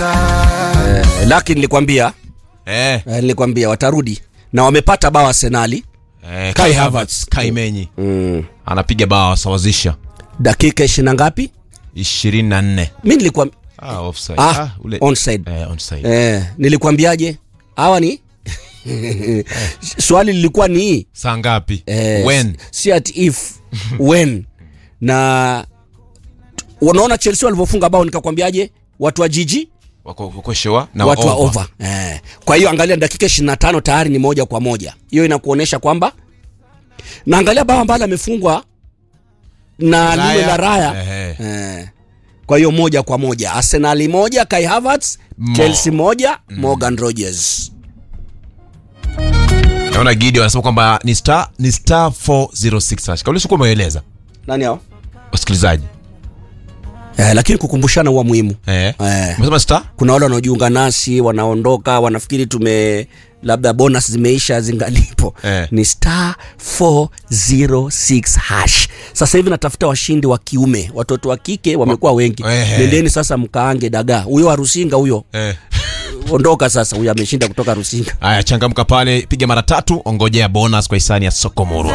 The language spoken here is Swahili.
Eh, lakini nilikwambia Eh, eh, nilikwambia watarudi na wamepata bao Arsenali eh, Kai Kai Havertz. Havertz, Kai Menyi mm. anapiga bao wasawazisha dakika ishirini na ngapi? 24. Mi nilikwambia Ah, offside. ah, Ah, ule- onside Eh, onside. eh, nilikwambiaje hawa ni swali lilikuwa ni Saa ngapi? eh, When? si at if when na unaona Chelsea walivyofunga bao nikakwambiaje watu wa jiji Wako wako sure na watu wa over. over eh. kwa hiyo angalia dakika 25 tayari ni moja kwa moja hiyo inakuonyesha kwamba na angalia bao ambalo amefungwa na Raya. lile la raya Ehe. eh. kwa hiyo moja kwa moja arsenali moja kai havertz Mo. chelsea moja morgan rogers Naona Gidi wanasema kwamba ni star ni star 406 hash. Kauli sikuwa umeeleza nani hao wasikilizaji. eh, lakini kukumbushana huwa muhimu Eh. eh. Umesema star? kuna wale wanaojiunga nasi wanaondoka wanafikiri tume labda bonus zimeisha zingalipo Eh. ni star 406 hash sasa hivi natafuta washindi wa kiume watoto wa kike wamekuwa wengi Eh. nendeni sasa mkaange dagaa huyo wa rusinga huyo Eh. ondoka sasa huyo ameshinda kutoka rusinga Aya, changamka pale, piga mara tatu, ongojea bonus kwa hisani ya Sokomoro.